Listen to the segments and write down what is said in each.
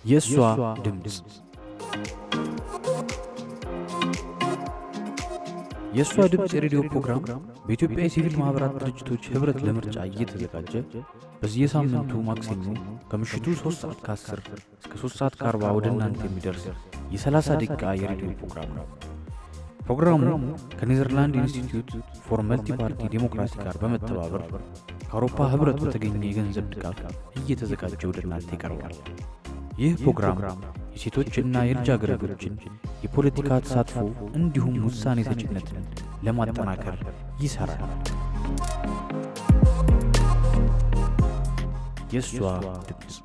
የእሷ ድምፅ የእሷ ድምፅ የሬዲዮ ፕሮግራም በኢትዮጵያ የሲቪል ማኅበራት ድርጅቶች ኅብረት ለምርጫ እየተዘጋጀ በየሳምንቱ ማክሰኞ ከምሽቱ 3 ሰዓት ከ10 እስከ 3 ሰዓት ከ40 ወደ እናንተ የሚደርስ የ30 ደቂቃ የሬዲዮ ፕሮግራም ነው። ፕሮግራሙ ከኔዘርላንድ ኢንስቲትዩት ፎር መልቲ ፓርቲ ዴሞክራሲ ጋር በመተባበር ከአውሮፓ ኅብረት በተገኘ የገንዘብ ድጋፍ እየተዘጋጀ ወደ እናንተ ይቀርባል። ይህ ፕሮግራም የሴቶችና የልጃገረዶችን የፖለቲካ ተሳትፎ እንዲሁም ውሳኔ ሰጭነትን ለማጠናከር ይሠራል። የእሷ ድምፅ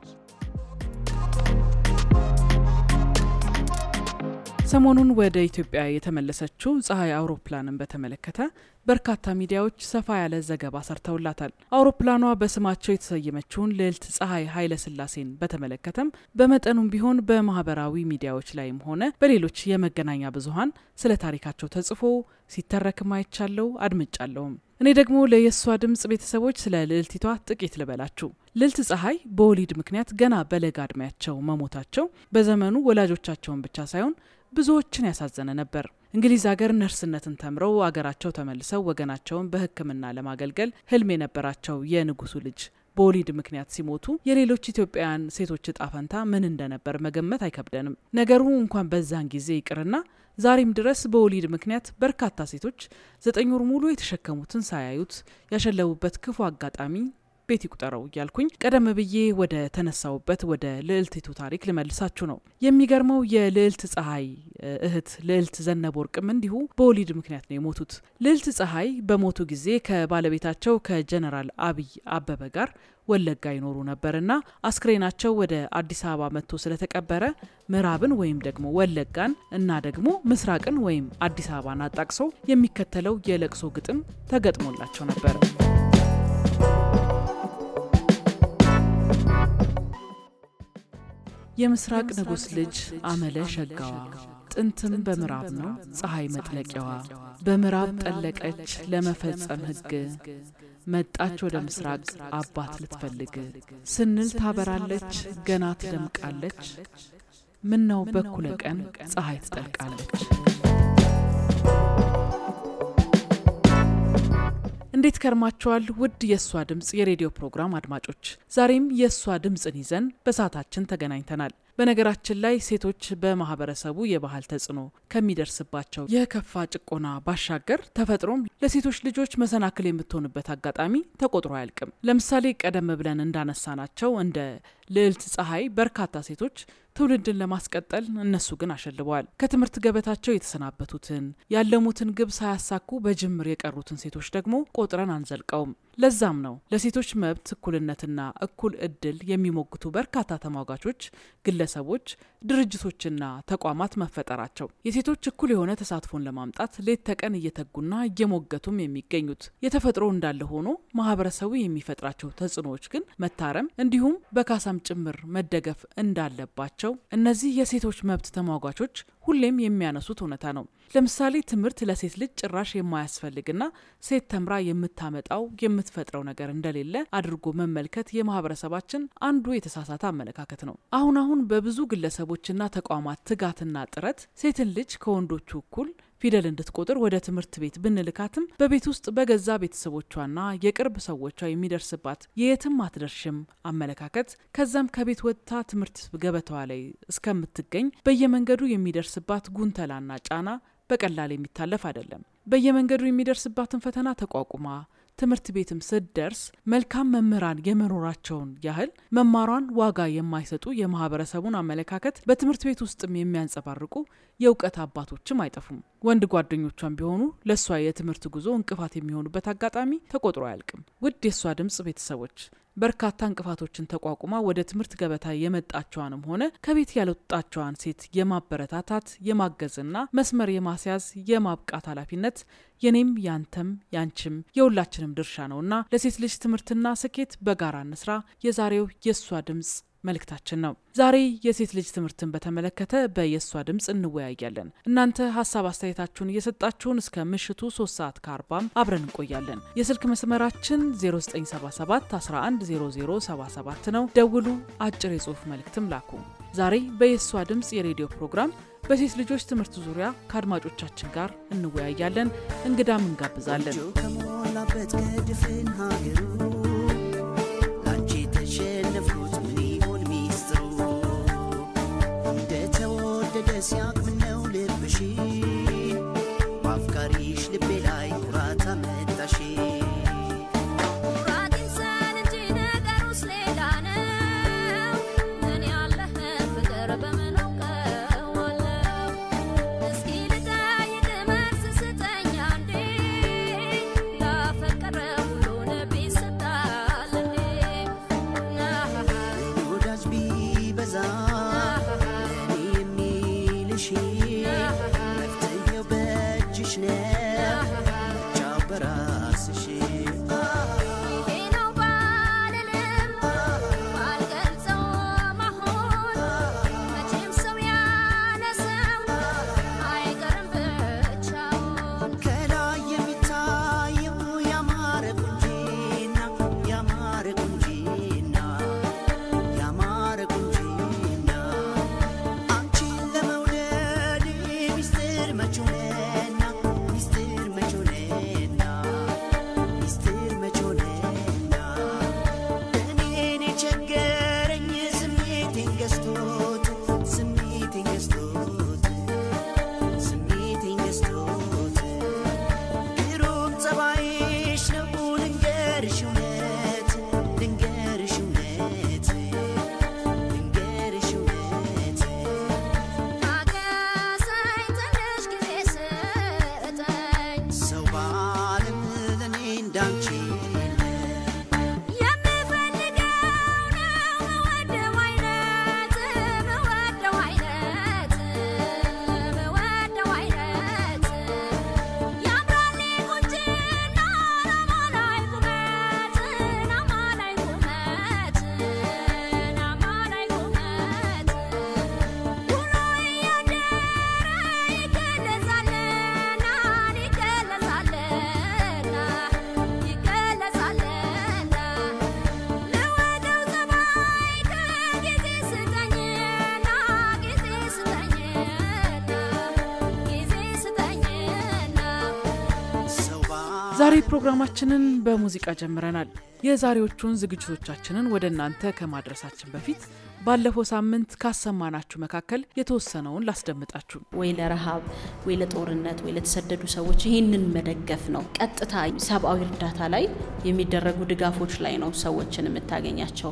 ሰሞኑን ወደ ኢትዮጵያ የተመለሰችው ፀሐይ አውሮፕላንን በተመለከተ በርካታ ሚዲያዎች ሰፋ ያለ ዘገባ ሰርተውላታል። አውሮፕላኗ በስማቸው የተሰየመችውን ልዕልት ፀሐይ ኃይለ ሥላሴን በተመለከተም በመጠኑም ቢሆን በማህበራዊ ሚዲያዎች ላይም ሆነ በሌሎች የመገናኛ ብዙኃን ስለ ታሪካቸው ተጽፎ ሲተረክም አይቻለው አድምጫለውም። እኔ ደግሞ ለየሷ ድምፅ ቤተሰቦች ስለ ልዕልቲቷ ጥቂት ልበላችሁ። ልዕልት ፀሐይ በወሊድ ምክንያት ገና በለጋ ዕድሜያቸው መሞታቸው በዘመኑ ወላጆቻቸውን ብቻ ሳይሆን ብዙዎችን ያሳዘነ ነበር። እንግሊዝ ሀገር ነርስነትን ተምረው አገራቸው ተመልሰው ወገናቸውን በሕክምና ለማገልገል ህልም የነበራቸው የንጉሱ ልጅ በወሊድ ምክንያት ሲሞቱ የሌሎች ኢትዮጵያውያን ሴቶች እጣ ፈንታ ምን እንደነበር መገመት አይከብደንም። ነገሩ እንኳን በዛን ጊዜ ይቅርና ዛሬም ድረስ በወሊድ ምክንያት በርካታ ሴቶች ዘጠኝ ወር ሙሉ የተሸከሙትን ሳያዩት ያሸለቡበት ክፉ አጋጣሚ ቤት ይቁጠረው እያልኩኝ ቀደም ብዬ ወደ ተነሳውበት ወደ ልዕልቲቱ ታሪክ ልመልሳችሁ ነው። የሚገርመው የልዕልት ፀሐይ እህት ልዕልት ዘነበ ወርቅም እንዲሁ በወሊድ ምክንያት ነው የሞቱት። ልዕልት ፀሐይ በሞቱ ጊዜ ከባለቤታቸው ከጀነራል አብይ አበበ ጋር ወለጋ ይኖሩ ነበርና አስክሬናቸው ወደ አዲስ አበባ መጥቶ ስለተቀበረ ምዕራብን ወይም ደግሞ ወለጋን እና ደግሞ ምስራቅን ወይም አዲስ አበባን አጣቅሶ የሚከተለው የለቅሶ ግጥም ተገጥሞላቸው ነበር። የምስራቅ ንጉሥ ልጅ አመለ ሸጋዋ ጥንትም በምዕራብ ነው ፀሐይ መጥለቂያዋ። በምዕራብ ጠለቀች ለመፈጸም ሕግ መጣች ወደ ምስራቅ አባት ልትፈልግ ስንል ታበራለች ገና ትደምቃለች። ምነው በኩለ ቀን ፀሐይ ትጠልቃለች። እንዴት ከርማችኋል? ውድ የእሷ ድምፅ የሬዲዮ ፕሮግራም አድማጮች፣ ዛሬም የእሷ ድምፅን ይዘን በሰዓታችን ተገናኝተናል። በነገራችን ላይ ሴቶች በማህበረሰቡ የባህል ተጽዕኖ ከሚደርስባቸው የከፋ ጭቆና ባሻገር ተፈጥሮም ለሴቶች ልጆች መሰናክል የምትሆንበት አጋጣሚ ተቆጥሮ አያልቅም። ለምሳሌ ቀደም ብለን እንዳነሳናቸው እንደ ልዕልት ፀሐይ በርካታ ሴቶች ትውልድን ለማስቀጠል እነሱ ግን አሸልበዋል። ከትምህርት ገበታቸው የተሰናበቱትን ያለሙትን ግብ ሳያሳኩ በጅምር የቀሩትን ሴቶች ደግሞ ቆጥረን አንዘልቀውም። ለዛም ነው ለሴቶች መብት እኩልነትና እኩል እድል የሚሞግቱ በርካታ ተሟጋቾች፣ ግለሰቦች፣ ድርጅቶችና ተቋማት መፈጠራቸው የሴቶች እኩል የሆነ ተሳትፎን ለማምጣት ሌት ተቀን እየተጉና እየሞገቱም የሚገኙት። የተፈጥሮ እንዳለ ሆኖ ማህበረሰቡ የሚፈጥራቸው ተጽዕኖዎች ግን መታረም እንዲሁም በካሳም ጭምር መደገፍ እንዳለባቸው እነዚህ የሴቶች መብት ተሟጋቾች ሁሌም የሚያነሱት እውነታ ነው። ለምሳሌ ትምህርት ለሴት ልጅ ጭራሽ የማያስፈልግና ሴት ተምራ የምታመጣው የምትፈጥረው ነገር እንደሌለ አድርጎ መመልከት የማህበረሰባችን አንዱ የተሳሳተ አመለካከት ነው። አሁን አሁን በብዙ ግለሰቦችና ተቋማት ትጋትና ጥረት ሴትን ልጅ ከወንዶቹ እኩል ፊደል እንድትቆጥር ወደ ትምህርት ቤት ብንልካትም በቤት ውስጥ በገዛ ቤተሰቦቿና የቅርብ ሰዎቿ የሚደርስባት የየትም አትደርሽም አመለካከት ከዛም ከቤት ወጥታ ትምህርት ገበታዋ ላይ እስከምትገኝ በየመንገዱ የሚደርስባት ጉንተላና ጫና በቀላል የሚታለፍ አይደለም። በየመንገዱ የሚደርስባትን ፈተና ተቋቁማ ትምህርት ቤትም ስትደርስ መልካም መምህራን የመኖራቸውን ያህል መማሯን ዋጋ የማይሰጡ የማህበረሰቡን አመለካከት በትምህርት ቤት ውስጥም የሚያንጸባርቁ የእውቀት አባቶችም አይጠፉም። ወንድ ጓደኞቿን ቢሆኑ ለእሷ የትምህርት ጉዞ እንቅፋት የሚሆኑበት አጋጣሚ ተቆጥሮ አያልቅም። ውድ የእሷ ድምፅ ቤተሰቦች በርካታ እንቅፋቶችን ተቋቁማ ወደ ትምህርት ገበታ የመጣቸዋንም ሆነ ከቤት ያልወጣቸዋን ሴት የማበረታታት የማገዝና መስመር የማስያዝ የማብቃት ኃላፊነት የኔም ያንተም ያንቺም የሁላችንም ድርሻ ነውና ለሴት ልጅ ትምህርትና ስኬት በጋራ እንስራ የዛሬው የእሷ ድምፅ መልእክታችን ነው። ዛሬ የሴት ልጅ ትምህርትን በተመለከተ በየእሷ ድምፅ እንወያያለን። እናንተ ሀሳብ አስተያየታችሁን እየሰጣችሁን እስከ ምሽቱ 3 ሰዓት ከአርባም አብረን እንቆያለን። የስልክ መስመራችን 0977 110077 ነው። ደውሉ፣ አጭር የጽሁፍ መልእክትም ላኩ። ዛሬ በየሷ ድምፅ የሬዲዮ ፕሮግራም በሴት ልጆች ትምህርት ዙሪያ ከአድማጮቻችን ጋር እንወያያለን። እንግዳም እንጋብዛለን። ከሞላበት ከድፍን ሀገሩ ላንቺ የተሸነፍኩት ምን ይሆን ሚስጥሩ? እንደተወደደ ሲያቅምነው ልብሽ በአፍቃሪሽ ልቤ ላይ ኩራት አመጣሽ። ወዳጅ ቢበዛ ለእኔ የሚልሽ መፍትሄው በእጅሽ ነው ምርጫው በራስሽ ከላይ የሚታየው ያማረ ቁንጂና ያማረ ቁንጂና ያማረ ቁንጂና አንቺን ለመውደድ ሚስጥር መች ሆነና ሚስጥር መች ሆነና ሚስጥር መች ሆነና እኔን የቸገረኝ ስሜቴን ገዝቶት ስሜቴን ገዝቶት ስሜቴን ገዝቶት ግሩም ጸባይሽ ነው ልንገርሽ እውነት ልንገርሽ እውነት ልንገርሽ እውነት ሰው በዓለም ለእኔ እንዳንቺ የለም። ሰው በዓለም ዛሬ ፕሮግራማችንን በሙዚቃ ጀምረናል። የዛሬዎቹን ዝግጅቶቻችንን ወደ እናንተ ከማድረሳችን በፊት ባለፈው ሳምንት ካሰማናችሁ መካከል የተወሰነውን ላስደምጣችሁ። ወይ ለረሃብ ወይ ለጦርነት ወይ ለተሰደዱ ሰዎች ይህንን መደገፍ ነው። ቀጥታ ሰብአዊ እርዳታ ላይ የሚደረጉ ድጋፎች ላይ ነው ሰዎችን የምታገኛቸው።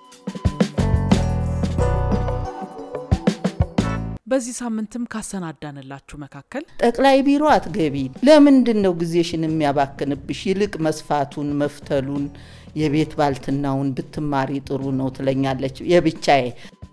በዚህ ሳምንትም ካሰናዳንላችሁ መካከል ጠቅላይ ቢሮ አትገቢ። ለምንድን ነው ጊዜሽን የሚያባክንብሽ? ይልቅ መስፋቱን መፍተሉን የቤት ባልትናውን ብትማሪ ጥሩ ነው ትለኛለች የብቻዬ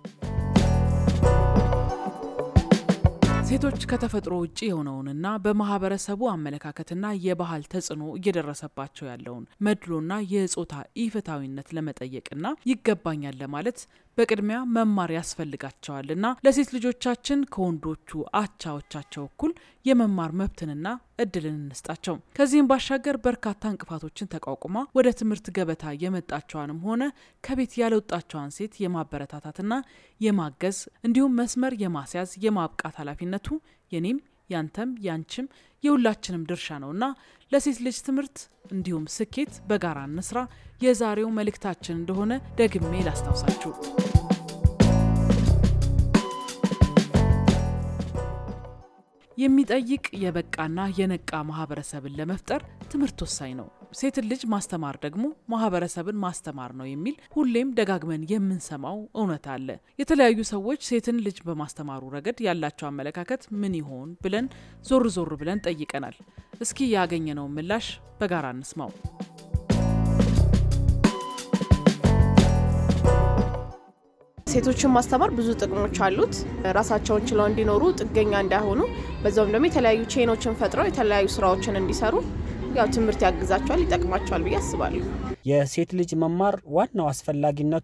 ሴቶች ከተፈጥሮ ውጭ የሆነውንና በማህበረሰቡ አመለካከትና የባህል ተጽዕኖ እየደረሰባቸው ያለውን መድሎና የጾታ ኢፍትሐዊነት ለመጠየቅና ይገባኛል ለማለት በቅድሚያ መማር ያስፈልጋቸዋልና ለሴት ልጆቻችን ከወንዶቹ አቻዎቻቸው እኩል የመማር መብትንና እድልን እንስጣቸው። ከዚህም ባሻገር በርካታ እንቅፋቶችን ተቋቁማ ወደ ትምህርት ገበታ የመጣቸዋንም ሆነ ከቤት ያልወጣቸዋን ሴት የማበረታታትና የማገዝ እንዲሁም መስመር የማስያዝ የማብቃት ኃላፊነቱ የኔም ያንተም ያንቺም የሁላችንም ድርሻ ነውና ለሴት ልጅ ትምህርት እንዲሁም ስኬት በጋራ እንስራ የዛሬው መልእክታችን እንደሆነ ደግሜ ላስታውሳችሁ። የሚጠይቅ የበቃና የነቃ ማህበረሰብን ለመፍጠር ትምህርት ወሳኝ ነው። ሴትን ልጅ ማስተማር ደግሞ ማህበረሰብን ማስተማር ነው የሚል ሁሌም ደጋግመን የምንሰማው እውነት አለ። የተለያዩ ሰዎች ሴትን ልጅ በማስተማሩ ረገድ ያላቸው አመለካከት ምን ይሆን ብለን ዞር ዞር ብለን ጠይቀናል። እስኪ ያገኘነውን ምላሽ በጋራ እንስማው። ሴቶችን ማስተማር ብዙ ጥቅሞች አሉት። ራሳቸውን ችለው እንዲኖሩ፣ ጥገኛ እንዳይሆኑ፣ በዛውም ደግሞ የተለያዩ ቼኖችን ፈጥረው የተለያዩ ስራዎችን እንዲሰሩ ያው ትምህርት ያግዛቸዋል፣ ይጠቅማቸዋል ብዬ አስባለሁ። የሴት ልጅ መማር ዋናው አስፈላጊነቱ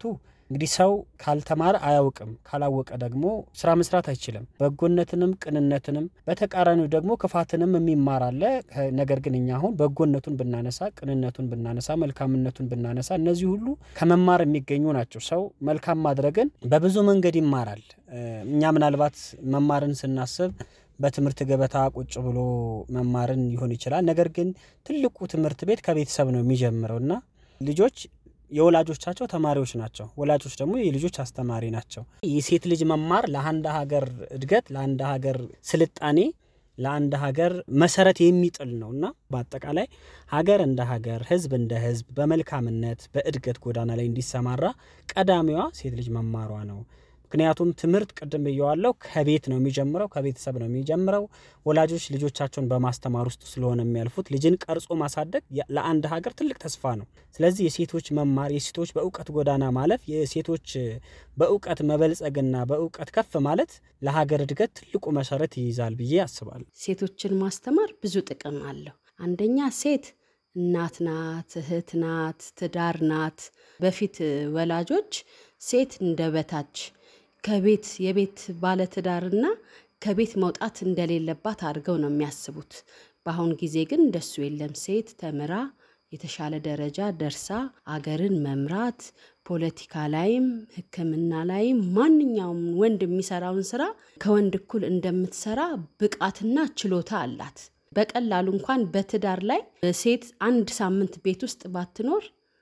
እንግዲህ ሰው ካልተማረ አያውቅም፣ ካላወቀ ደግሞ ስራ መስራት አይችልም። በጎነትንም ቅንነትንም በተቃራኒው ደግሞ ክፋትንም የሚማር አለ። ነገር ግን እኛ አሁን በጎነቱን ብናነሳ፣ ቅንነቱን ብናነሳ፣ መልካምነቱን ብናነሳ እነዚህ ሁሉ ከመማር የሚገኙ ናቸው። ሰው መልካም ማድረግን በብዙ መንገድ ይማራል። እኛ ምናልባት መማርን ስናስብ በትምህርት ገበታ ቁጭ ብሎ መማርን ሊሆን ይችላል። ነገር ግን ትልቁ ትምህርት ቤት ከቤተሰብ ነው የሚጀምረው እና ልጆች የወላጆቻቸው ተማሪዎች ናቸው። ወላጆች ደግሞ የልጆች አስተማሪ ናቸው። የሴት ልጅ መማር ለአንድ ሀገር እድገት፣ ለአንድ ሀገር ስልጣኔ፣ ለአንድ ሀገር መሰረት የሚጥል ነው እና በአጠቃላይ ሀገር እንደ ሀገር፣ ህዝብ እንደ ህዝብ በመልካምነት በእድገት ጎዳና ላይ እንዲሰማራ ቀዳሚዋ ሴት ልጅ መማሯ ነው። ምክንያቱም ትምህርት ቅድም ብየዋለው ከቤት ነው የሚጀምረው፣ ከቤተሰብ ነው የሚጀምረው። ወላጆች ልጆቻቸውን በማስተማር ውስጥ ስለሆነ የሚያልፉት ልጅን ቀርጾ ማሳደግ ለአንድ ሀገር ትልቅ ተስፋ ነው። ስለዚህ የሴቶች መማር፣ የሴቶች በእውቀት ጎዳና ማለፍ፣ የሴቶች በእውቀት መበልጸግና በእውቀት ከፍ ማለት ለሀገር እድገት ትልቁ መሰረት ይይዛል ብዬ አስባለሁ። ሴቶችን ማስተማር ብዙ ጥቅም አለው። አንደኛ ሴት እናት ናት፣ እህት ናት፣ ትዳር ናት። በፊት ወላጆች ሴት እንደ በታች ከቤት የቤት ባለትዳርና ከቤት መውጣት እንደሌለባት አድርገው ነው የሚያስቡት። በአሁን ጊዜ ግን እንደሱ የለም። ሴት ተምራ የተሻለ ደረጃ ደርሳ አገርን መምራት፣ ፖለቲካ ላይም ሕክምና ላይም ማንኛውም ወንድ የሚሰራውን ስራ ከወንድ እኩል እንደምትሰራ ብቃትና ችሎታ አላት። በቀላሉ እንኳን በትዳር ላይ ሴት አንድ ሳምንት ቤት ውስጥ ባትኖር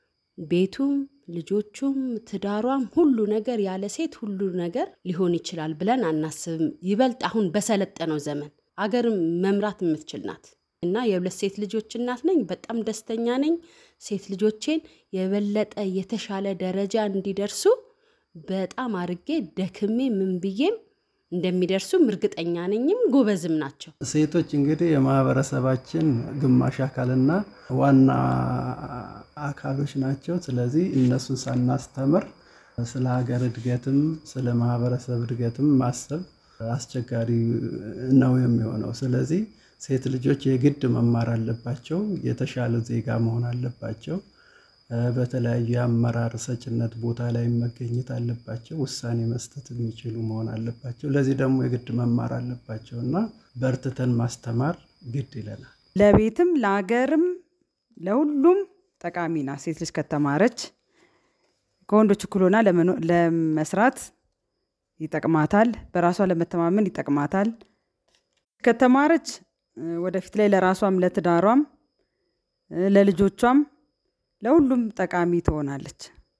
ቤቱም ልጆቹም ትዳሯም ሁሉ ነገር ያለ ሴት ሁሉ ነገር ሊሆን ይችላል ብለን አናስብም። ይበልጥ አሁን በሰለጠነው ዘመን አገርም መምራት የምትችል ናት እና የሁለት ሴት ልጆች እናት ነኝ። በጣም ደስተኛ ነኝ። ሴት ልጆቼን የበለጠ የተሻለ ደረጃ እንዲደርሱ በጣም አርጌ ደክሜ ምን ብዬም እንደሚደርሱም እርግጠኛ ነኝም ጎበዝም ናቸው። ሴቶች እንግዲህ የማህበረሰባችን ግማሽ አካልና ዋና አካሎች ናቸው። ስለዚህ እነሱን ሳናስተምር ስለ ሀገር እድገትም ስለ ማህበረሰብ እድገትም ማሰብ አስቸጋሪ ነው የሚሆነው። ስለዚህ ሴት ልጆች የግድ መማር አለባቸው። የተሻለ ዜጋ መሆን አለባቸው። በተለያዩ የአመራር ሰጭነት ቦታ ላይ መገኘት አለባቸው። ውሳኔ መስጠት የሚችሉ መሆን አለባቸው። ለዚህ ደግሞ የግድ መማር አለባቸው እና በርትተን ማስተማር ግድ ይለናል። ለቤትም ለሀገርም ለሁሉም ጠቃሚ ናት። ሴት ልጅ ከተማረች ከወንዶች እኩል ሆና ለመስራት ይጠቅማታል። በራሷ ለመተማመን ይጠቅማታል። ከተማረች ወደፊት ላይ ለራሷም ለትዳሯም ለልጆቿም ለሁሉም ጠቃሚ ትሆናለች።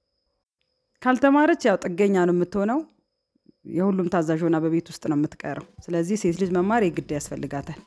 ካልተማረች ያው ጥገኛ ነው የምትሆነው። የሁሉም ታዛዥ ሆና በቤት ውስጥ ነው የምትቀረው። ስለዚህ ሴት ልጅ መማር የግድ ያስፈልጋታል።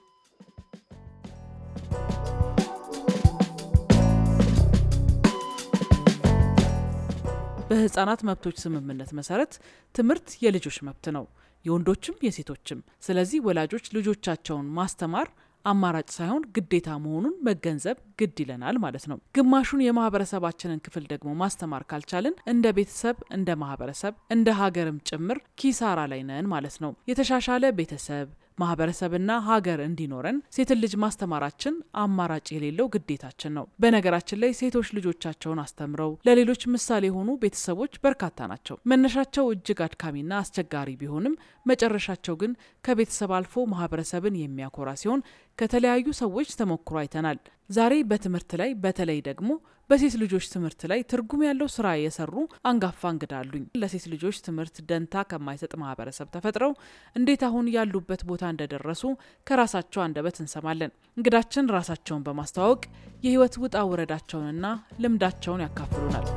በህፃናት መብቶች ስምምነት መሰረት ትምህርት የልጆች መብት ነው፣ የወንዶችም የሴቶችም። ስለዚህ ወላጆች ልጆቻቸውን ማስተማር አማራጭ ሳይሆን ግዴታ መሆኑን መገንዘብ ግድ ይለናል ማለት ነው። ግማሹን የማህበረሰባችንን ክፍል ደግሞ ማስተማር ካልቻልን እንደ ቤተሰብ፣ እንደ ማህበረሰብ፣ እንደ ሀገርም ጭምር ኪሳራ ላይ ነን ማለት ነው። የተሻሻለ ቤተሰብ ማህበረሰብና ሀገር እንዲኖረን ሴትን ልጅ ማስተማራችን አማራጭ የሌለው ግዴታችን ነው። በነገራችን ላይ ሴቶች ልጆቻቸውን አስተምረው ለሌሎች ምሳሌ የሆኑ ቤተሰቦች በርካታ ናቸው። መነሻቸው እጅግ አድካሚና አስቸጋሪ ቢሆንም መጨረሻቸው ግን ከቤተሰብ አልፎ ማህበረሰብን የሚያኮራ ሲሆን ከተለያዩ ሰዎች ተሞክሮ አይተናል። ዛሬ በትምህርት ላይ በተለይ ደግሞ በሴት ልጆች ትምህርት ላይ ትርጉም ያለው ስራ የሰሩ አንጋፋ እንግዳ አሉኝ። ለሴት ልጆች ትምህርት ደንታ ከማይሰጥ ማህበረሰብ ተፈጥረው እንዴት አሁን ያሉበት ቦታ እንደደረሱ ከራሳቸው አንደበት እንሰማለን። እንግዳችን ራሳቸውን በማስተዋወቅ የህይወት ውጣ ውረዳቸውንና ልምዳቸውን ያካፍሉናል።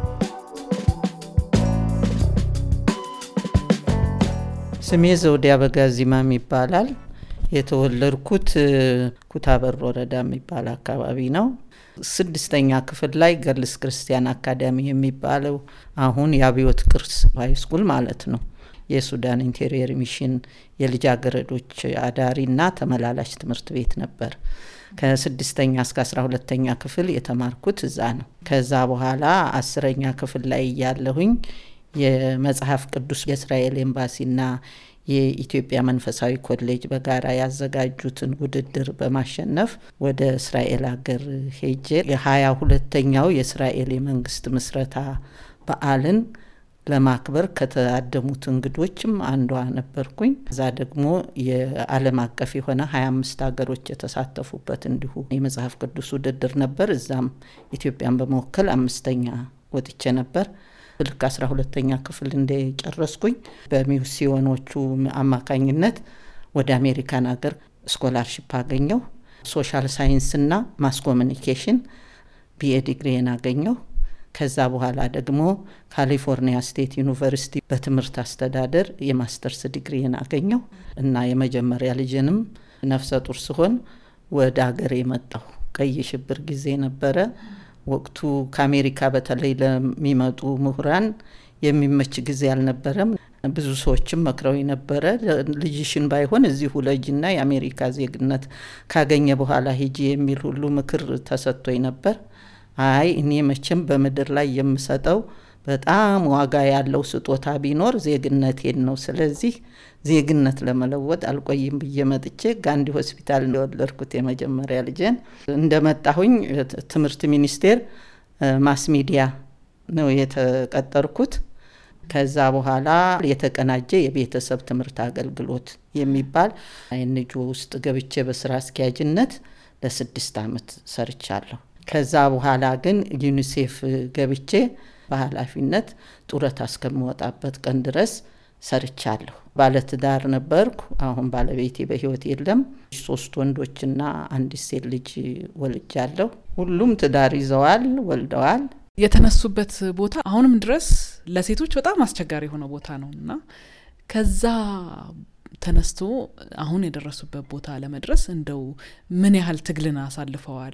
ስሜ ዘውዴ አበጋዝ ዚማም ይባላል። የተወለድኩት ኩታበር ወረዳ የሚባል አካባቢ ነው። ስድስተኛ ክፍል ላይ ገርልስ ክርስቲያን አካዳሚ የሚባለው አሁን የአብዮት ቅርስ ሃይስኩል ማለት ነው የሱዳን ኢንቴሪየር ሚሽን የልጃገረዶች አዳሪና ተመላላሽ ትምህርት ቤት ነበር። ከስድስተኛ እስከ አስራ ሁለተኛ ክፍል የተማርኩት እዛ ነው። ከዛ በኋላ አስረኛ ክፍል ላይ እያለሁኝ የመጽሐፍ ቅዱስ የእስራኤል ኤምባሲና የኢትዮጵያ መንፈሳዊ ኮሌጅ በጋራ ያዘጋጁትን ውድድር በማሸነፍ ወደ እስራኤል ሀገር ሄጄ የሀያ ሁለተኛው የእስራኤል የመንግስት ምስረታ በዓልን ለማክበር ከተአደሙት እንግዶችም አንዷ ነበርኩኝ። እዛ ደግሞ የዓለም አቀፍ የሆነ ሀያ አምስት ሀገሮች የተሳተፉበት እንዲሁ የመጽሐፍ ቅዱስ ውድድር ነበር። እዛም ኢትዮጵያን በመወከል አምስተኛ ወጥቼ ነበር። ልክ አስራ ሁለተኛ ክፍል እንደጨረስኩኝ በሚስዮኖቹ አማካኝነት ወደ አሜሪካን ሀገር ስኮላርሽፕ አገኘው። ሶሻል ሳይንስና ማስ ኮሚኒኬሽን ቢኤ ዲግሪን አገኘው። ከዛ በኋላ ደግሞ ካሊፎርኒያ ስቴት ዩኒቨርሲቲ በትምህርት አስተዳደር የማስተርስ ዲግሪን አገኘው እና የመጀመሪያ ልጅንም ነፍሰ ጡር ስሆን ወደ ሀገር የመጣሁ ቀይ ሽብር ጊዜ ነበረ። ወቅቱ ከአሜሪካ በተለይ ለሚመጡ ምሁራን የሚመች ጊዜ አልነበረም። ብዙ ሰዎችም መክረው ነበረ። ልጅሽን ባይሆን እዚሁ ለጅና የአሜሪካ ዜግነት ካገኘ በኋላ ሂጂ የሚል ሁሉ ምክር ተሰጥቶኝ ነበር። አይ እኔ መቼም በምድር ላይ የምሰጠው በጣም ዋጋ ያለው ስጦታ ቢኖር ዜግነቴን ነው። ስለዚህ ዜግነት ለመለወጥ አልቆይም ብዬ መጥቼ ጋንዲ ሆስፒታል እንደወለድኩት የመጀመሪያ ልጄን እንደመጣሁኝ ትምህርት ሚኒስቴር ማስ ሚዲያ ነው የተቀጠርኩት። ከዛ በኋላ የተቀናጀ የቤተሰብ ትምህርት አገልግሎት የሚባል አይንጆ ውስጥ ገብቼ በስራ አስኪያጅነት ለስድስት ዓመት ሰርቻለሁ። ከዛ በኋላ ግን ዩኒሴፍ ገብቼ በኃላፊነት ጡረታ እስከምወጣበት ቀን ድረስ ሰርቻለሁ። ባለትዳር ነበርኩ። አሁን ባለቤቴ በህይወት የለም። ሶስት ወንዶችና አንዲት ሴት ልጅ ወልጃለሁ። ሁሉም ትዳር ይዘዋል፣ ወልደዋል። የተነሱበት ቦታ አሁንም ድረስ ለሴቶች በጣም አስቸጋሪ የሆነ ቦታ ነው እና ከዛ ተነስቶ አሁን የደረሱበት ቦታ ለመድረስ እንደው ምን ያህል ትግልን አሳልፈዋል?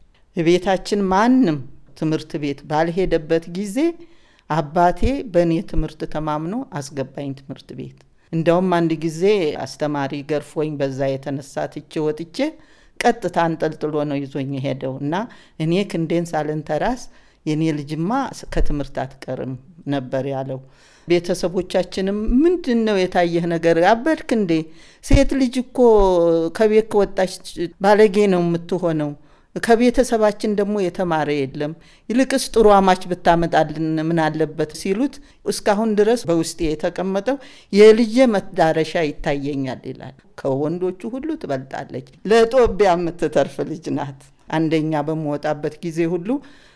ቤታችን ማንም ትምህርት ቤት ባልሄደበት ጊዜ አባቴ በእኔ ትምህርት ተማምኖ አስገባኝ ትምህርት ቤት። እንደውም አንድ ጊዜ አስተማሪ ገርፎኝ በዛ የተነሳ ትቼ ወጥቼ ቀጥታ አንጠልጥሎ ነው ይዞኝ የሄደው እና እኔ ክንዴን ሳልንተራስ የኔ ልጅማ ከትምህርት አትቀርም ነበር ያለው። ቤተሰቦቻችንም ምንድን ነው የታየህ ነገር አበድክ እንዴ? ሴት ልጅ እኮ ከቤት ከወጣች ባለጌ ነው የምትሆነው ከቤተሰባችን ደግሞ የተማረ የለም። ይልቅስ ጥሩ አማች ብታመጣልን ምን አለበት ሲሉት እስካሁን ድረስ በውስጤ የተቀመጠው የልጄ መዳረሻ ይታየኛል ይላል። ከወንዶቹ ሁሉ ትበልጣለች። ለጦቢያ የምትተርፍ ልጅ ናት። አንደኛ በምወጣበት ጊዜ ሁሉ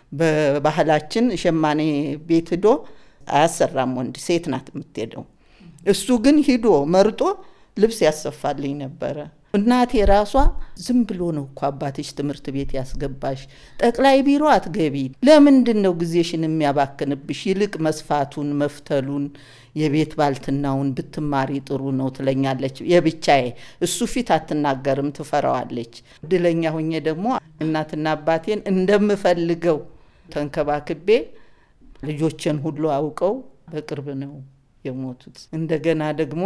በባህላችን ሸማኔ ቤት ሂዶ አያሰራም ወንድ፣ ሴት ናት የምትሄደው። እሱ ግን ሂዶ መርጦ ልብስ ያሰፋልኝ ነበረ። እናቴ ራሷ ዝም ብሎ ነው እኮ አባትሽ ትምህርት ቤት ያስገባሽ፣ ጠቅላይ ቢሮ አትገቢ፣ ለምንድን ነው ጊዜሽን የሚያባክንብሽ? ይልቅ መስፋቱን መፍተሉን የቤት ባልትናውን ብትማሪ ጥሩ ነው ትለኛለች። የብቻዬ እሱ ፊት አትናገርም፣ ትፈራዋለች። እድለኛ ሁኜ ደግሞ እናትና አባቴን እንደምፈልገው ተንከባክቤ ልጆችን ሁሉ አውቀው በቅርብ ነው የሞቱት። እንደገና ደግሞ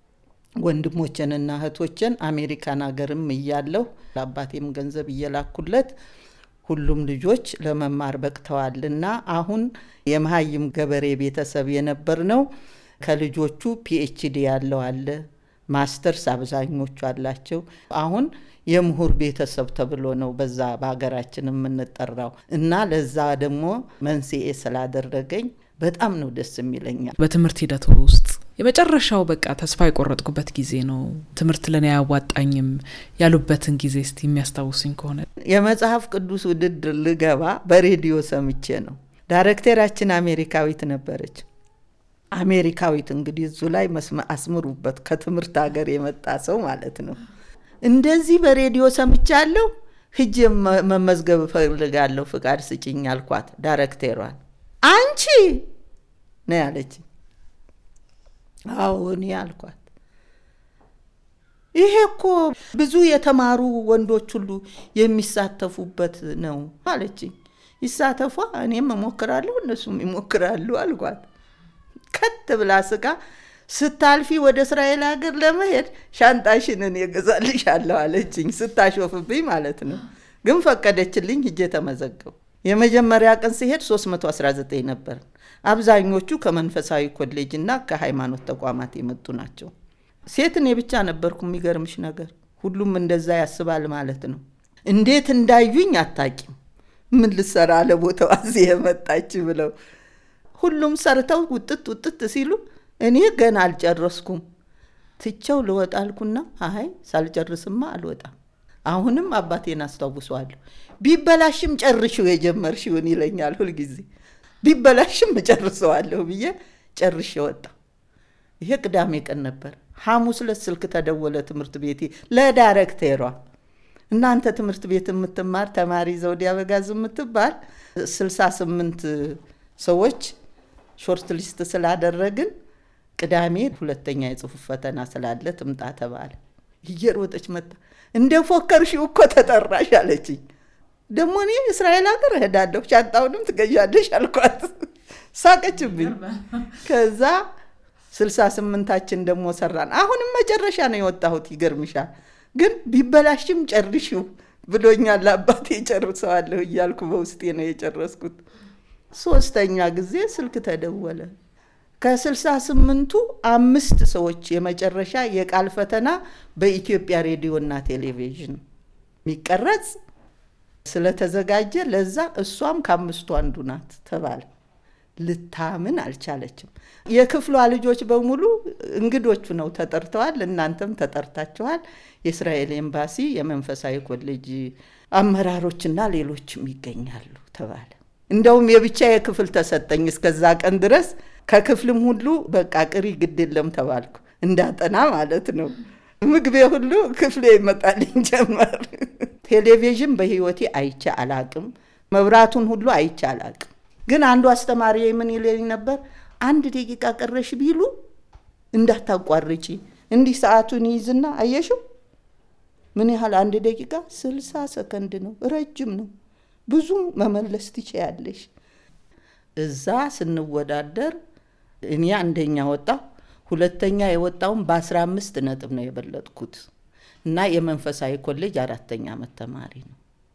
ወንድሞችንና እህቶችን አሜሪካን ሀገርም እያለሁ ለአባቴም ገንዘብ እየላኩለት ሁሉም ልጆች ለመማር በቅተዋልና አሁን የመሀይም ገበሬ ቤተሰብ የነበር ነው። ከልጆቹ ፒኤችዲ ያለው አለ፣ ማስተርስ አብዛኞቹ አላቸው። አሁን የምሁር ቤተሰብ ተብሎ ነው በዛ በሀገራችን የምንጠራው እና ለዛ ደግሞ መንስኤ ስላደረገኝ በጣም ነው ደስ የሚለኛል። በትምህርት ሂደቱ ውስጥ የመጨረሻው በቃ ተስፋ የቆረጥኩበት ጊዜ ነው፣ ትምህርት ለእኔ አያዋጣኝም ያሉበትን ጊዜ እስቲ የሚያስታውሱኝ ከሆነ። የመጽሐፍ ቅዱስ ውድድር ልገባ በሬዲዮ ሰምቼ ነው። ዳይሬክተራችን አሜሪካዊት ነበረች። አሜሪካዊት እንግዲህ እዙ ላይ አስምሩበት፣ ከትምህርት ሀገር የመጣ ሰው ማለት ነው። እንደዚህ በሬዲዮ ሰምቻለሁ፣ ሂጄ መመዝገብ እፈልጋለሁ፣ ፍቃድ ስጭኝ አልኳት ዳይሬክተሯን። አንቺ ነው ያለች። አዎ እኔ አልኳት። ይሄ እኮ ብዙ የተማሩ ወንዶች ሁሉ የሚሳተፉበት ነው አለችኝ። ይሳተፏ፣ እኔም እሞክራለሁ፣ እነሱም ይሞክራሉ አልኳት። ከት ብላ ስቃ ስታልፊ ወደ እስራኤል ሀገር ለመሄድ ሻንጣሽን እኔ እገዛልሻለሁ አለችኝ። ስታሾፍብኝ ማለት ነው። ግን ፈቀደችልኝ። ሂጄ ተመዘገቡ። የመጀመሪያ ቀን ሲሄድ 319 ነበር። አብዛኞቹ ከመንፈሳዊ ኮሌጅ እና ከሃይማኖት ተቋማት የመጡ ናቸው። ሴት እኔ ብቻ ነበርኩ። የሚገርምሽ ነገር ሁሉም እንደዛ ያስባል ማለት ነው። እንዴት እንዳዩኝ አታቂም። ምን ልሰራ ለቦታው እዚህ የመጣች ብለው ሁሉም ሰርተው ውጥት ውጥት ሲሉ እኔ ገና አልጨረስኩም። ትቸው ልወጣ አልኩና አይ ሳልጨርስማ አልወጣም። አሁንም አባቴን አስታውሰዋለሁ። ቢበላሽም ጨርሽው የጀመርሽውን ይለኛል ሁልጊዜ። ቢበላሽም እጨርሰዋለሁ ብዬ ጨርሼ ወጣ። ይሄ ቅዳሜ ቀን ነበር። ሐሙስ ዕለት ስልክ ተደወለ ትምህርት ቤቴ ለዳይሬክተሯ እናንተ ትምህርት ቤት የምትማር ተማሪ ዘውዴ አበጋዝ የምትባል ስልሳ ስምንት ሰዎች ሾርት ሊስት ስላደረግን ቅዳሜ ሁለተኛ የጽሁፍ ፈተና ስላለ ትምጣ ተባለ። እየሮጠች መጣ። እንደ ፎከርሽው እኮ ተጠራሽ አለችኝ። ደግሞ እኔ እስራኤል ሀገር እሄዳለሁ ሻንጣውንም ትገዣለሽ አልኳት። ሳቀችብኝ። ከዛ ስልሳ ስምንታችን ደግሞ ሰራን። አሁንም መጨረሻ ነው የወጣሁት። ይገርምሻል። ግን ቢበላሽም ጨርሽው ብሎኛል አባቴ። ጨርሰዋለሁ እያልኩ በውስጤ ነው የጨረስኩት። ሶስተኛ ጊዜ ስልክ ተደወለ። ከስልሳ ስምንቱ አምስት ሰዎች የመጨረሻ የቃል ፈተና በኢትዮጵያ ሬዲዮና ቴሌቪዥን የሚቀረጽ ስለተዘጋጀ ለዛ እሷም ከአምስቱ አንዱ ናት ተባለ። ልታምን አልቻለችም። የክፍሏ ልጆች በሙሉ እንግዶቹ ነው ተጠርተዋል። እናንተም ተጠርታችኋል። የእስራኤል ኤምባሲ፣ የመንፈሳዊ ኮሌጅ አመራሮችና ሌሎችም ይገኛሉ ተባለ። እንደውም የብቻ የክፍል ተሰጠኝ። እስከዛ ቀን ድረስ ከክፍልም ሁሉ በቃ ቅሪ ግድ የለም ተባልኩ። እንዳጠና ማለት ነው። ምግቤ ሁሉ ክፍሌ ይመጣልኝ ጀመር። ቴሌቪዥን በህይወቴ አይቼ አላቅም። መብራቱን ሁሉ አይቼ አላቅም። ግን አንዱ አስተማሪ ምን ይለኝ ነበር፣ አንድ ደቂቃ ቀረሽ ቢሉ እንዳታቋርጪ። እንዲህ ሰዓቱን ይይዝና አየሽው ምን ያህል አንድ ደቂቃ ስልሳ ሰከንድ ነው፣ ረጅም ነው። ብዙ መመለስ ትችያለሽ። እዛ ስንወዳደር እኔ አንደኛ ወጣሁ። ሁለተኛ የወጣውን በአስራ አምስት ነጥብ ነው የበለጥኩት እና የመንፈሳዊ ኮሌጅ አራተኛ ዓመት ተማሪ ነው።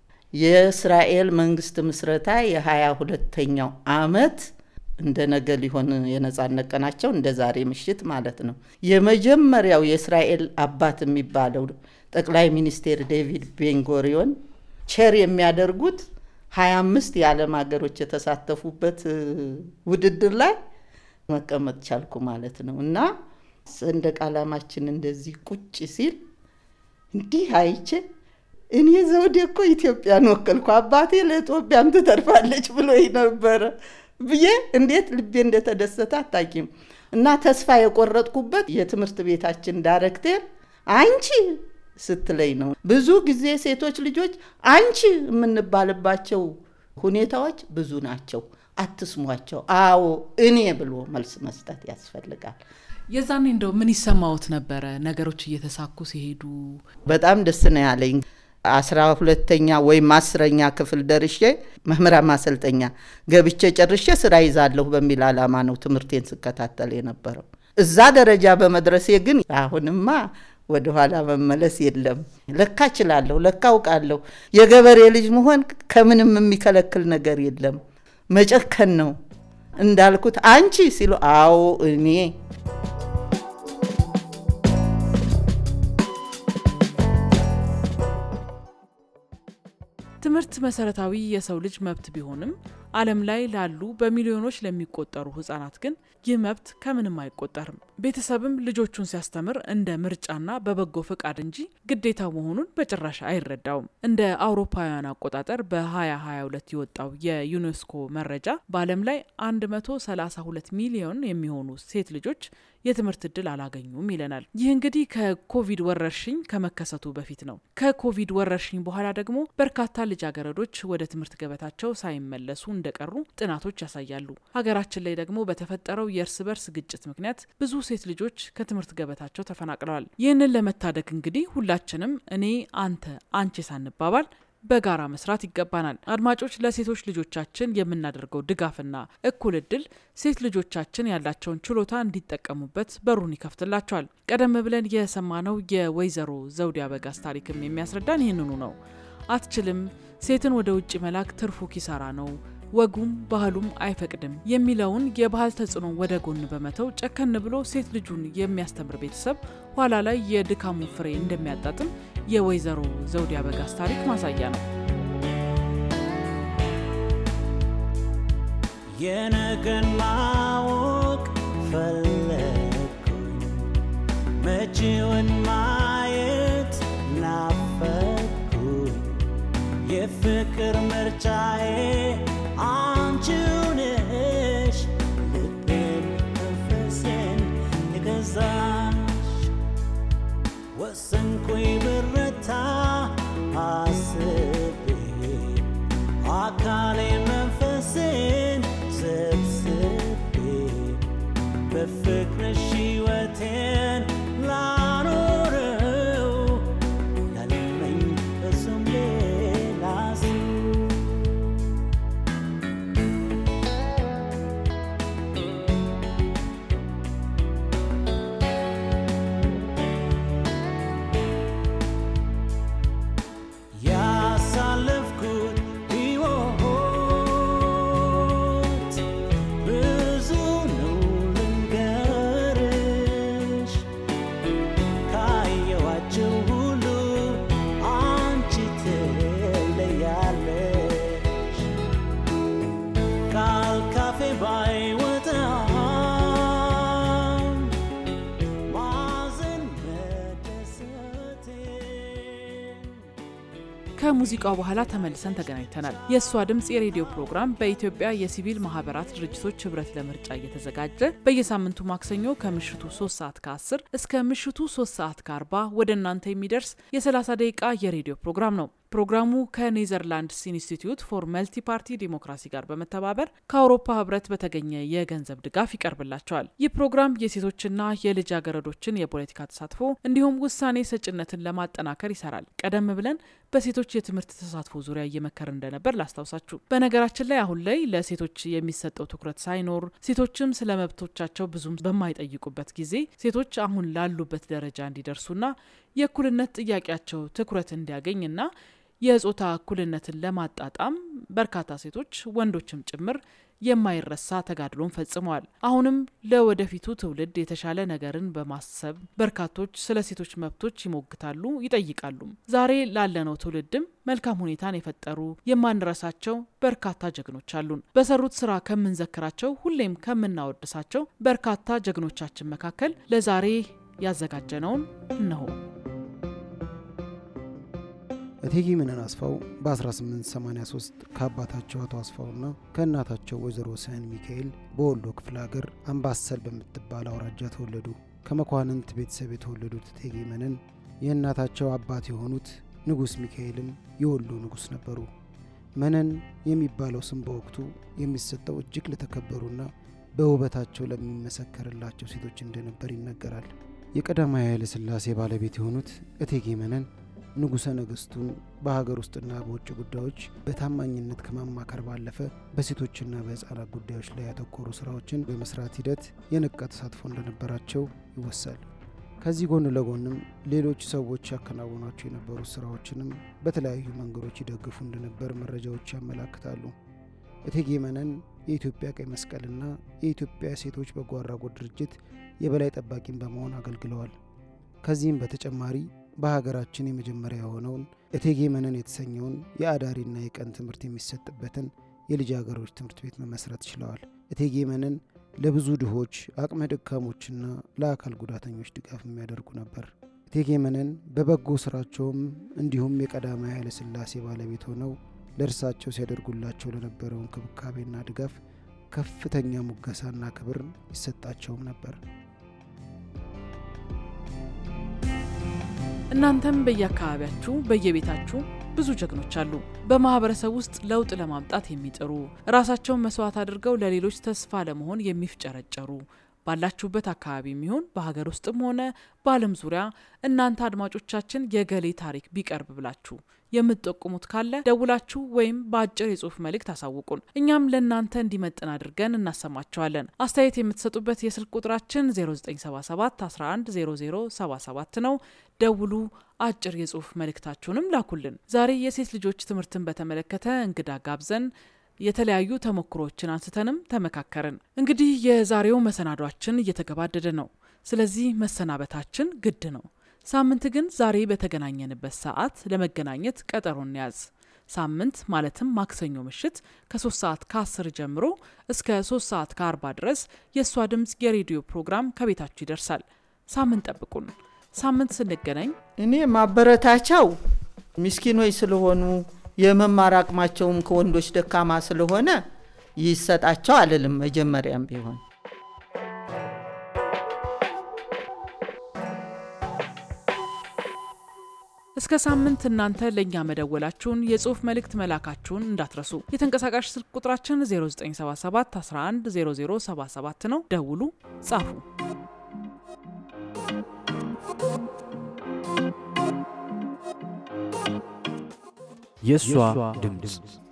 የእስራኤል መንግስት ምስረታ የሀያ ሁለተኛው አመት እንደ ነገ ሊሆን የነጻነት ቀናቸው እንደ ዛሬ ምሽት ማለት ነው። የመጀመሪያው የእስራኤል አባት የሚባለው ጠቅላይ ሚኒስቴር ዴቪድ ቤንጎሪዮን ቸር የሚያደርጉት ሀያ አምስት የዓለም ሀገሮች የተሳተፉበት ውድድር ላይ መቀመጥ ቻልኩ ማለት ነው እና ሰንደቅ ዓላማችን እንደዚህ ቁጭ ሲል እንዲህ አይቼ እኔ ዘውዴ እኮ ኢትዮጵያን ወከልኩ፣ አባቴ ለኢትዮጵያም ትተርፋለች ብሎ ነበረ ብዬ እንዴት ልቤ እንደተደሰተ አታቂም። እና ተስፋ የቆረጥኩበት የትምህርት ቤታችን ዳይሬክተር አንቺ ስትለኝ ነው። ብዙ ጊዜ ሴቶች ልጆች አንቺ የምንባልባቸው ሁኔታዎች ብዙ ናቸው። አትስሟቸው። አዎ እኔ ብሎ መልስ መስጠት ያስፈልጋል። የዛኔ እንደው ምን ይሰማዎት ነበረ? ነገሮች እየተሳኩ ሲሄዱ በጣም ደስ ነው ያለኝ። አስራ ሁለተኛ ወይም አስረኛ ክፍል ደርሼ መምህራን ማሰልጠኛ ገብቼ ጨርሼ ስራ ይዛለሁ በሚል ዓላማ ነው ትምህርቴን ስከታተል የነበረው። እዛ ደረጃ በመድረሴ ግን አሁንማ ወደኋላ መመለስ የለም። ለካ እችላለሁ፣ ለካ አውቃለሁ። የገበሬ ልጅ መሆን ከምንም የሚከለክል ነገር የለም። መጨከን ነው እንዳልኩት አንቺ ሲሉ አዎ እኔ ትምህርት መሰረታዊ የሰው ልጅ መብት ቢሆንም ዓለም ላይ ላሉ በሚሊዮኖች ለሚቆጠሩ ህጻናት ግን ይህ መብት ከምንም አይቆጠርም። ቤተሰብም ልጆቹን ሲያስተምር እንደ ምርጫና በበጎ ፈቃድ እንጂ ግዴታ መሆኑን በጭራሽ አይረዳውም። እንደ አውሮፓውያን አቆጣጠር በ2022 የወጣው የዩኔስኮ መረጃ በዓለም ላይ 132 ሚሊዮን የሚሆኑ ሴት ልጆች የትምህርት እድል አላገኙም ይለናል። ይህ እንግዲህ ከኮቪድ ወረርሽኝ ከመከሰቱ በፊት ነው። ከኮቪድ ወረርሽኝ በኋላ ደግሞ በርካታ ልጃገረዶች ወደ ትምህርት ገበታቸው ሳይመለሱ እንደቀሩ ጥናቶች ያሳያሉ። ሀገራችን ላይ ደግሞ በተፈጠረው የእርስ በርስ ግጭት ምክንያት ብዙ ሴት ልጆች ከትምህርት ገበታቸው ተፈናቅለዋል። ይህንን ለመታደግ እንግዲህ ሁላችንም እኔ፣ አንተ፣ አንቺ ሳንባባል በጋራ መስራት ይገባናል። አድማጮች፣ ለሴቶች ልጆቻችን የምናደርገው ድጋፍና እኩል እድል ሴት ልጆቻችን ያላቸውን ችሎታ እንዲጠቀሙበት በሩን ይከፍትላቸዋል። ቀደም ብለን የሰማነው የወይዘሮ ዘውዴ አበጋዝ ታሪክም የሚያስረዳን ይህንኑ ነው። አትችልም፣ ሴትን ወደ ውጭ መላክ ትርፉ ኪሳራ ነው ወጉም ባህሉም አይፈቅድም የሚለውን የባህል ተጽዕኖ ወደ ጎን በመተው ጨከን ብሎ ሴት ልጁን የሚያስተምር ቤተሰብ ኋላ ላይ የድካሙ ፍሬ እንደሚያጣጥም የወይዘሮ ዘውዴ አበጋዝ ታሪክ ማሳያ ነው። የነገን አንቺውን ማየት ናፈኩኝ የፍቅር ምርጫዬ አንቺው ነሽ ልቤን መንፈሴን የገዛሽ ወሰንኩኝ ብረታ አስቤ አካሌ መንፈሴን ሰብስቤ በፍቅርሽ ሕይወቴን ላኖረው ያለመኝ እሱም ሌላ ሰው ያሳለፍኩት ሕይወት ብዙ ነው ልንገርሽ ካየኋቸው ሁሉ አንቺ ትለያለሽ ቃል ካፌ ባይወጣም ማዘን መደሰቴን ከሙዚቃው በኋላ ተመልሰን ተገናኝተናል። የእሷ ድምፅ የሬዲዮ ፕሮግራም በኢትዮጵያ የሲቪል ማህበራት ድርጅቶች ህብረት ለምርጫ እየተዘጋጀ በየሳምንቱ ማክሰኞ ከምሽቱ 3 ሰዓት ከ10 እስከ ምሽቱ 3 ሰዓት ከ40 ወደ እናንተ የሚደርስ የ30 ደቂቃ የሬዲዮ ፕሮግራም ነው። ፕሮግራሙ ከኔዘርላንድስ ኢንስቲትዩት ፎር መልቲ ፓርቲ ዲሞክራሲ ጋር በመተባበር ከአውሮፓ ህብረት በተገኘ የገንዘብ ድጋፍ ይቀርብላቸዋል። ይህ ፕሮግራም የሴቶችና የልጃገረዶችን የፖለቲካ ተሳትፎ እንዲሁም ውሳኔ ሰጭነትን ለማጠናከር ይሰራል። ቀደም ብለን በሴቶች የትምህርት ተሳትፎ ዙሪያ እየመከር እንደነበር ላስታውሳችሁ። በነገራችን ላይ አሁን ላይ ለሴቶች የሚሰጠው ትኩረት ሳይኖር ሴቶችም ስለ መብቶቻቸው ብዙም በማይጠይቁበት ጊዜ ሴቶች አሁን ላሉበት ደረጃ እንዲደርሱና የእኩልነት ጥያቄያቸው ትኩረት እንዲያገኝና የጾታ እኩልነትን ለማጣጣም በርካታ ሴቶች ወንዶችም ጭምር የማይረሳ ተጋድሎን ፈጽመዋል። አሁንም ለወደፊቱ ትውልድ የተሻለ ነገርን በማሰብ በርካቶች ስለ ሴቶች መብቶች ይሞግታሉ፣ ይጠይቃሉ። ዛሬ ላለነው ትውልድም መልካም ሁኔታን የፈጠሩ የማንረሳቸው በርካታ ጀግኖች አሉን። በሰሩት ስራ ከምንዘክራቸው፣ ሁሌም ከምናወድሳቸው በርካታ ጀግኖቻችን መካከል ለዛሬ ያዘጋጀነውን እነሆ። እቴጌ መነን አስፋው በ1883 ከአባታቸው አቶ አስፋውና ከእናታቸው ወይዘሮ ስህን ሚካኤል በወሎ ክፍለ ሀገር አምባሰል በምትባል አውራጃ ተወለዱ። ከመኳንንት ቤተሰብ የተወለዱት እቴጌ መነን የእናታቸው አባት የሆኑት ንጉሥ ሚካኤልም የወሎ ንጉሥ ነበሩ። መነን የሚባለው ስም በወቅቱ የሚሰጠው እጅግ ለተከበሩና በውበታቸው ለሚመሰከርላቸው ሴቶች እንደነበር ይነገራል። የቀዳማዊ ኃይለ ሥላሴ ባለቤት የሆኑት እቴጌ መነን ንጉሠ ነገሥቱን በሀገር ውስጥና በውጭ ጉዳዮች በታማኝነት ከማማከር ባለፈ በሴቶችና በሕፃናት ጉዳዮች ላይ ያተኮሩ ስራዎችን በመስራት ሂደት የነቃ ተሳትፎ እንደነበራቸው ይወሳል። ከዚህ ጎን ለጎንም ሌሎች ሰዎች ያከናውኗቸው የነበሩ ስራዎችንም በተለያዩ መንገዶች ይደግፉ እንደነበር መረጃዎች ያመላክታሉ። እቴጌ መነን የኢትዮጵያ ቀይ መስቀልና የኢትዮጵያ ሴቶች በጎ አድራጎት ድርጅት የበላይ ጠባቂን በመሆን አገልግለዋል። ከዚህም በተጨማሪ በሀገራችን የመጀመሪያ የሆነውን እቴጌ መነን የተሰኘውን የአዳሪና የቀን ትምህርት የሚሰጥበትን የልጃገረዶች ትምህርት ቤት መመስረት ችለዋል። እቴጌ መነን ለብዙ ድሆች፣ አቅመ ደካሞችና ለአካል ጉዳተኞች ድጋፍ የሚያደርጉ ነበር። እቴጌ መነን በበጎ ስራቸውም እንዲሁም የቀዳማዊ ኃይለ ሥላሴ ባለቤት ሆነው ለእርሳቸው ሲያደርጉላቸው ለነበረው እንክብካቤና ድጋፍ ከፍተኛ ሙገሳና ክብር ይሰጣቸውም ነበር። እናንተም በየአካባቢያችሁ በየቤታችሁ ብዙ ጀግኖች አሉ። በማህበረሰብ ውስጥ ለውጥ ለማምጣት የሚጥሩ ራሳቸውን መስዋዕት አድርገው ለሌሎች ተስፋ ለመሆን የሚፍጨረጨሩ ባላችሁበት አካባቢ የሚሆን በሀገር ውስጥም ሆነ በዓለም ዙሪያ እናንተ አድማጮቻችን የገሌ ታሪክ ቢቀርብ ብላችሁ የምትጠቁሙት ካለ ደውላችሁ ወይም በአጭር የጽሁፍ መልእክት አሳውቁን። እኛም ለእናንተ እንዲመጥን አድርገን እናሰማቸዋለን። አስተያየት የምትሰጡበት የስልክ ቁጥራችን 0977 110077 ነው። ደውሉ። አጭር የጽሁፍ መልእክታችሁንም ላኩልን። ዛሬ የሴት ልጆች ትምህርትን በተመለከተ እንግዳ ጋብዘን የተለያዩ ተሞክሮችን አንስተንም ተመካከርን። እንግዲህ የዛሬው መሰናዷችን እየተገባደደ ነው። ስለዚህ መሰናበታችን ግድ ነው። ሳምንት ግን ዛሬ በተገናኘንበት ሰዓት ለመገናኘት ቀጠሮ እንያዝ። ሳምንት ማለትም ማክሰኞ ምሽት ከ3 ሰዓት ከ10 ጀምሮ እስከ 3 ሰዓት ከ40 ድረስ የእሷ ድምፅ የሬዲዮ ፕሮግራም ከቤታችሁ ይደርሳል። ሳምንት ጠብቁን። ሳምንት ስንገናኝ እኔ ማበረታቻው ምስኪኖች ስለሆኑ የመማር አቅማቸውም ከወንዶች ደካማ ስለሆነ ይሰጣቸው አልልም። መጀመሪያም ቢሆን እስከ ሳምንት እናንተ ለእኛ መደወላችሁን የጽሁፍ መልእክት መላካችሁን እንዳትረሱ። የተንቀሳቃሽ ስልክ ቁጥራችን 0977 11 0077 ነው። ደውሉ፣ ጻፉ። የእሷ ድምፅ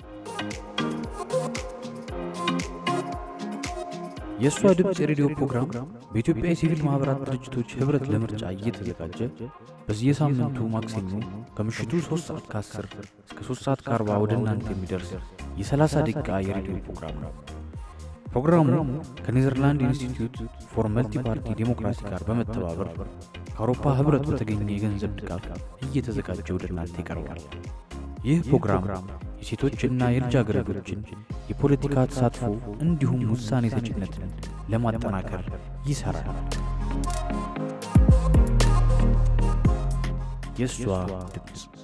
የእሷ ድምፅ የሬዲዮ ፕሮግራም በኢትዮጵያ የሲቪል ማኅበራት ድርጅቶች ኅብረት ለምርጫ እየተዘጋጀ በየሳምንቱ ማክሰኞ ከምሽቱ 3 ሰዓት ከ10 እስከ 3 ሰዓት ከ40 ወደ እናንተ የሚደርስ የ30 ደቂቃ የሬዲዮ ፕሮግራም ነው። ፕሮግራሙ ከኔዘርላንድ ኢንስቲትዩት ፎር መልቲ ፓርቲ ዴሞክራሲ ጋር በመተባበር ከአውሮፓ ኅብረት በተገኘ የገንዘብ ድጋፍ እየተዘጋጀ ወደ እናንተ ይቀርባል። ይህ ፕሮግራም የሴቶችና የልጃገረዶችን የፖለቲካ ተሳትፎ እንዲሁም ውሳኔ ሰጭነትን ለማጠናከር ይሠራል። የእሷ ድምፅ